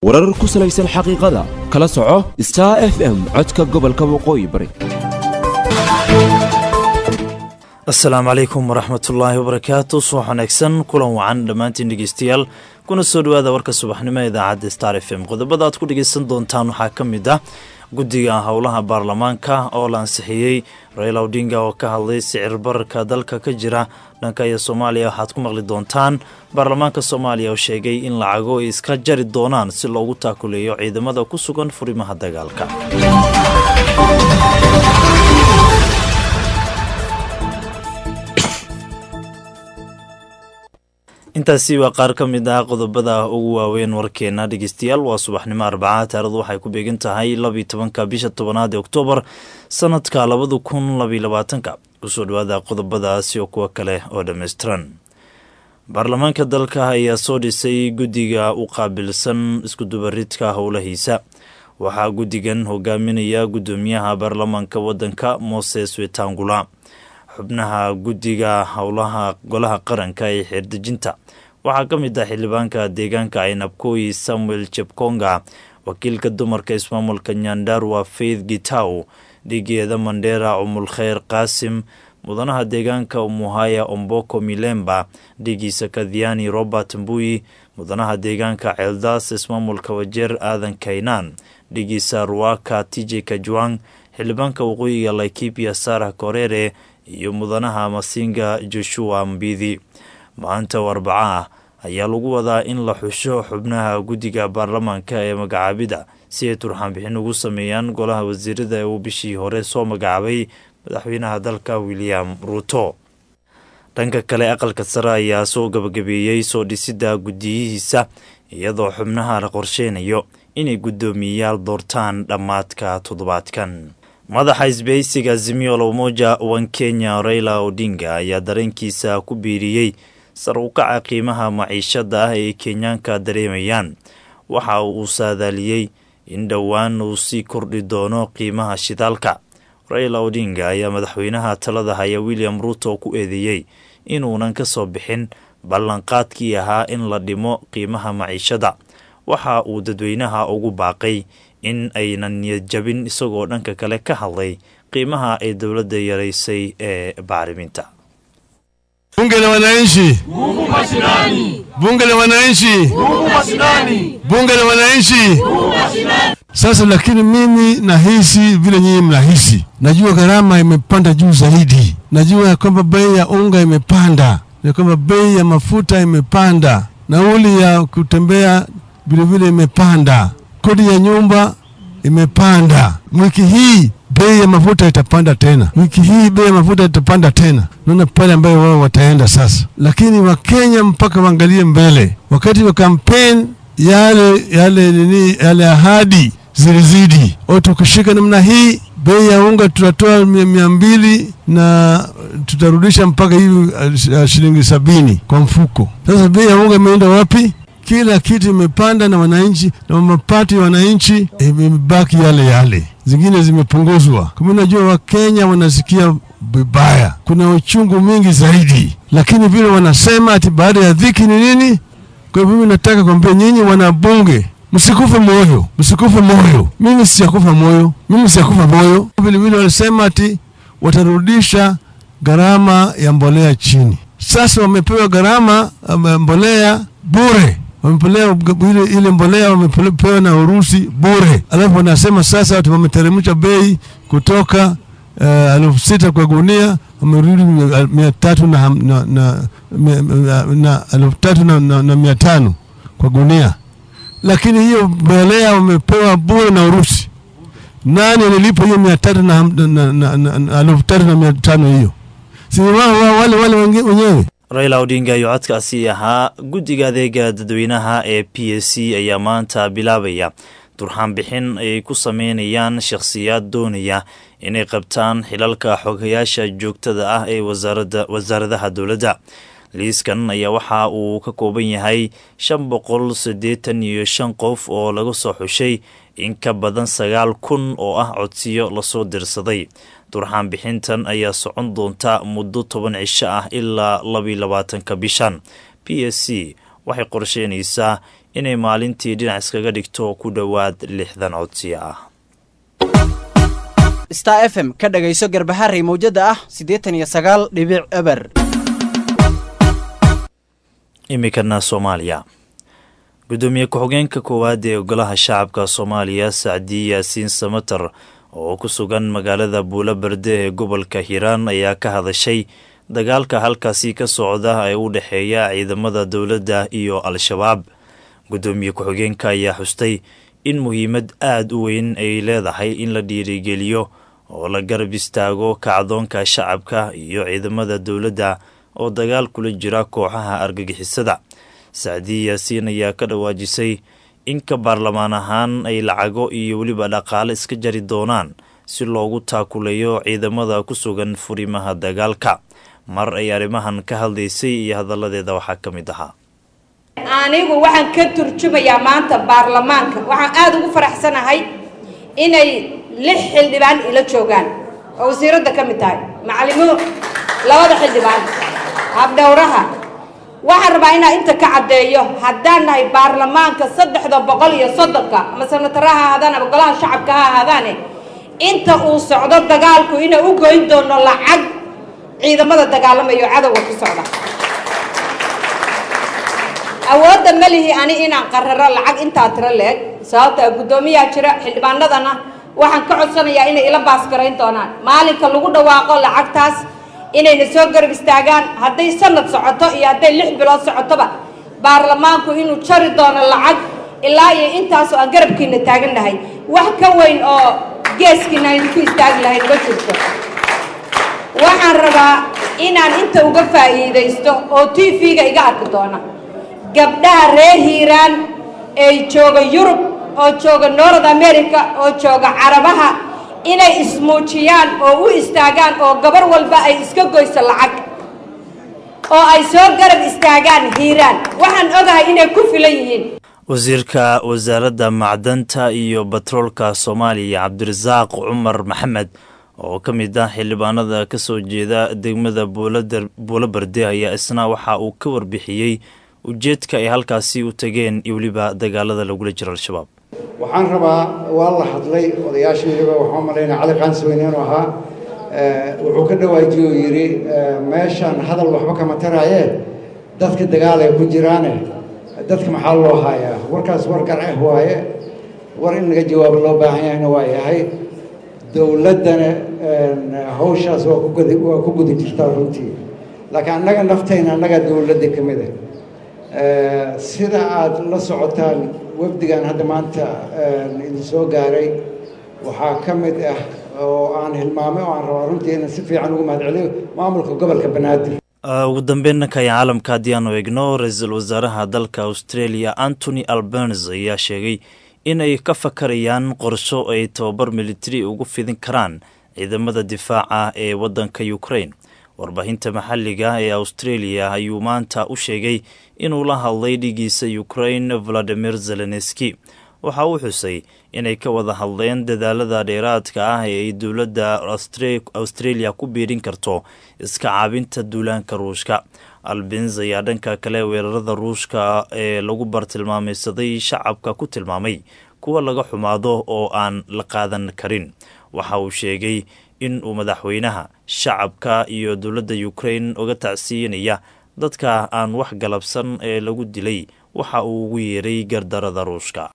warar ku salaysan xaqiiqada kala soco star f m codka gobolka waqooyi bari asalaamu calaykum waraxmatullaahi wabarakaatu subax wanaagsan kulan wacan dhammaantiin dhegeystayaal kuna soo dhowaada warka subaxnimo ee idaacadda star f m qodobada aad ku dhegeysan doontaan waxaa ka mid ah guddiga howlaha baarlamaanka oo la ansixiyey raila odinga oo ka hadlay sicir bararka dalka ka jira dhanka iyo soomaaliya waxaad ku maqli doontaan baarlamaanka soomaaliya oo sheegay in lacago ay iska jari doonaan si loogu taakuleeyo ciidamada ku sugan furimaha dagaalka intaasi waa qaar ka mid ah qodobada ugu waaweyn warkeena dhegeystayaal waa subaxnimo arbaca taarikhdu waxay ku beegan tahay labiyo tobanka bisha tobanaad ee oktoobar sanadka labada kun labiyo labaatanka kusoo dhawaada qodobadaasi oo kuwo kale oo dhammaystiran baarlamaanka dalka ayaa soo dhisay guddiga u qaabilsan iskudubaridka howlahiisa waxaa guddigan hogaaminaya guddoomiyaha baarlamaanka waddanka moses wetangula xubnaha guddiga howlaha golaha qaranka ee xeerdejinta waxaa ka mid ah xildhibaanka deegaanka aynabkoyi samuel jebkonga wakiilka dumarka ismaamulka nyandarwa faith gitaw dhigeeda mandheera cumulkheyr qaasim mudanaha deegaanka umuhaya omboko milemba dhigiisa kadhiani robert mbuyi mudanaha deegaanka ceeldaas ismaamulka wajeer aadan kaynaan dhigiisa ruwaka tj kajwang xildhibaanka waqooyiga laikipia sarah korere iyo mudanaha masinga joshua mbidi maanta oo arbaca ah ayaa lagu wadaa in la xusho xubnaha guddiga baarlamaanka ee magacaabida si ay turxaanbixin ugu sameeyaan golaha wasiirada ee uu bishii hore soo magacaabay madaxweynaha dalka william ruuto dhanka kale aqalka sare ayaa soo gabagabeeyey soo dhisidda guddiyihiisa iyadoo xubnaha la qorsheynayo inay guddoomiyeyaal doortaan dhammaadka toddobaadkan madaxa isbahaysiga azimio umoja wan kenya raila odinga ayaa dareenkiisa ku biiriyey sar u kaca qiimaha maciishada ah ee kenyaanka dareemayaan waxa uu saadaaliyey in dhowaan uu sii kordhi doono qiimaha shidaalka raila odinga ayaa madaxweynaha talada haya william ruuto ku eedeeyey inuunan ka soo bixin ballanqaadkii ahaa in la dhimo qiimaha maciishada waxa uu dadweynaha ugu baaqay in aynan niyad jabin isagoo dhanka kale ka hadlay qiimaha ay dowladda yaraysay ee bacriminta bunge la wananchi Mungu mashinani, bunge la wananchi Mungu mashinani, bunge la wananchi Mungu mashinani. Sasa lakini mimi nahisi vile nyinyi mnahisi, najua gharama imepanda juu zaidi, najua ya kwamba bei ya unga imepanda, ya kwamba bei ya mafuta imepanda, nauli ya kutembea vilevile imepanda, kodi ya nyumba imepanda. Wiki hii bei ya mafuta itapanda tena, wiki hii bei ya mafuta itapanda tena. Naona pale ambayo wao wataenda sasa, lakini Wakenya mpaka waangalie mbele. Wakati wa kampeni yale yale nini, yale ahadi zilizidi. O, tukishika namna hii bei ya unga tutatoa mia mbili na tutarudisha mpaka hivi uh, shilingi sabini kwa mfuko. Sasa bei ya unga imeenda wapi? kila kitu imepanda na wananchi na mapato ya wananchi imebaki yale yale, zingine zimepunguzwa. Kama unajua, Wakenya wanasikia vibaya, kuna uchungu mingi zaidi, lakini vile wanasema ati baada ya dhiki ni nini? Kwa hivyo mimi nataka kuambia nyinyi wanabunge, msikufe moyo, msikufe moyo. Mimi sijakufa moyo, mimi sijakufa moyo. Vile vile walisema ati watarudisha gharama ya mbolea chini. Sasa wamepewa gharama mbolea bure wamepelea ile, ile mbolea wamepewa na Urusi bure, alafu wanasema sasa watu wameteremsha bei kutoka uh, elfu sita kwa gunia wamerudi mia tatu na, na, na, na, na elfu tatu na, na, na mia tano kwa gunia, lakini hiyo mbolea wamepewa bure na Urusi. Nani alilipa hiyo mia tatu na, na, na, na, elfu tatu na mia tano hiyo? Si wao wale wale wenyewe raila odinga iyo codkaasi ahaa guddiga adeega dadweynaha ee p s c ayaa maanta bilaabaya turxaan bixin ay ku sameynayaan shakhsiyaad doonaya inay qabtaan xilalka xogayaasha joogtada ah ee wasaaradaha dowladda liiskan ayaa waxa uu ka kooban yahay shan boqol siddeetan iyo shan qof oo laga soo xushay in ka badan sagaal kun oo ah codsiyo lasoo dirsaday durxaan bixintan ayaa socon doonta muddo toban cisho ah ilaa labiyo labaatanka bishan p s c waxay qorsheynaysaa inay maalintii dhinac iskaga dhigto ku dhowaad lixdan codsiyo ah star f m ka dhagayso garbaharey mawjada ah siddeetan iyo sagaal dhibic eber iminkana soomaaliya gudoomiye ku-xigeenka koowaad ee golaha shacabka soomaaliya sacdi yaasiin samater oo ku sugan magaalada buulo berde ee gobolka hiiraan ayaa ka hadashay dagaalka halkaasi ka socda ee u dhexeeya ciidamada dowladda iyo al-shabaab gudoomiye ku-xigeenka ayaa xustay in muhiimad aada u weyn ay leedahay in la dhiirigeliyo oo la garab istaago kacdoonka shacabka iyo ciidamada dowladda oo dagaal kula jira kooxaha argagixisada sacdii yaasiin ayaa ka dhawaajisay in ka baarlamaan ahaan ay lacago iyo weliba dhaqaale iska jari doonaan si loogu taakuleeyo ciidamada ku sugan furimaha dagaalka mar ay arrimahan ka hadlaysay iyo hadalladeeda waxaa ka mid ahaa anigu waxaan ka turjumayaa maanta baarlamaanka waxaan aada ugu faraxsanahay inay lix xildhibaan ila joogaan oo wasiiradda ka mid tahay macalimo labada xildhibaan habdhowraha waxaan rabaa inaan inta ka caddeeyo haddaan nahay baarlamaanka saddexda boqol iyo soddonka ama sanatara ha ahaadaan ama golaha shacabka ha ahaadaane inta uu socdo dagaalku inaan u goyn doono lacag ciidamada dagaalamayo cadowga ku socda awoodda ma lihi ani inaan qararo lacag intaa tiro leeg sababta guddoomiyaa jira xildhibaanadana waxaan ka codsanayaa inay ila baasgarayn doonaan maalinka lagu dhawaaqo lacagtaas inayna soo garab istaagaan hadday sanad socoto iyo hadday lix bilood socotoba baarlamaanku inuu jari doono lacag ilaa iyo intaasoo aan garabkiina taagan nahay wax ka weyn oo geeskiina aynu ku istaagi lahayn ma jirto waxaan rabaa inaan inta uga faa'iidaysto oo t v-ga iga arki doona gabdhaha reer hiiraan ee jooga yurub oo jooga north america oo jooga carabaha inay ismuujiyaan oo u istaagaan oo gabar walba ay iska goyso lacag oo ay soo garab istaagaan hiiraan waxaan ogahay inay ku filan yihiin wasiirka wasaaradda macdanta iyo batroolka soomaaliya cabdirasaaq cumar maxamed oo ka mid ah xildhibaanada ka soo jeeda degmada buulo berde ayaa isna waxa uu ka warbixiyey ujeedka ay halkaasi u tageen iyo weliba dagaalada lagula jiro al-shabaab waxaan rabaa waa la hadlay odayaashayaba waxaan malaynaa cali qaansweyne inuu ahaa wuxuu ka dhawaajiye oo yidhi meeshan hadal waxba kama taraaye dadka dagaal ay ku jiraane dadka maxaa loo haayaa warkaas war garceh waaye war in laga jawaabo loo baahan yahayna waa yahay dowladdana hawshaas waa ku gudi waa ku guda jirtaa runtii laakiin annaga naftayna annaga dowladda ka mid ah sida aada la socotaan wafdigan hadda maanta idin soo gaaray waxaa ka mid ah oo aan hilmaamay oo aan rabaa runtii inaan si fiican ugu mahadceliyo maamulka gobolka banaadir ugu dambeynna kaya caalamka haddii aanu eegno ra-iisul wasaaraha dalka australia antony albernes ayaa sheegay in ay ka fakarayaan qorsho ay tababar militari ugu fidin karaan ciidamada difaaca ee waddanka ukraine warbaahinta maxalliga ee australia ayuu maanta u sheegay inuu la hadlay dhigiisa ukraine valadimir zelenski waxa uu xusay inay ka wada hadleen dadaalada dheeraadka ah ee ay dowladda australia ku biirin karto iska caabinta duulaanka ruushka albins ayaa dhanka kale weerarada ruushka ee lagu bartilmaamaysaday shacabka ku tilmaamay kuwa laga xumaado oo aan la qaadan karin waxa uu sheegay in uu madaxweynaha shacabka iyo dowladda ukraine uga tacsiinaya dadka aan wax galabsan ee lagu dilay waxa uu ugu yeeray gardarada ruushka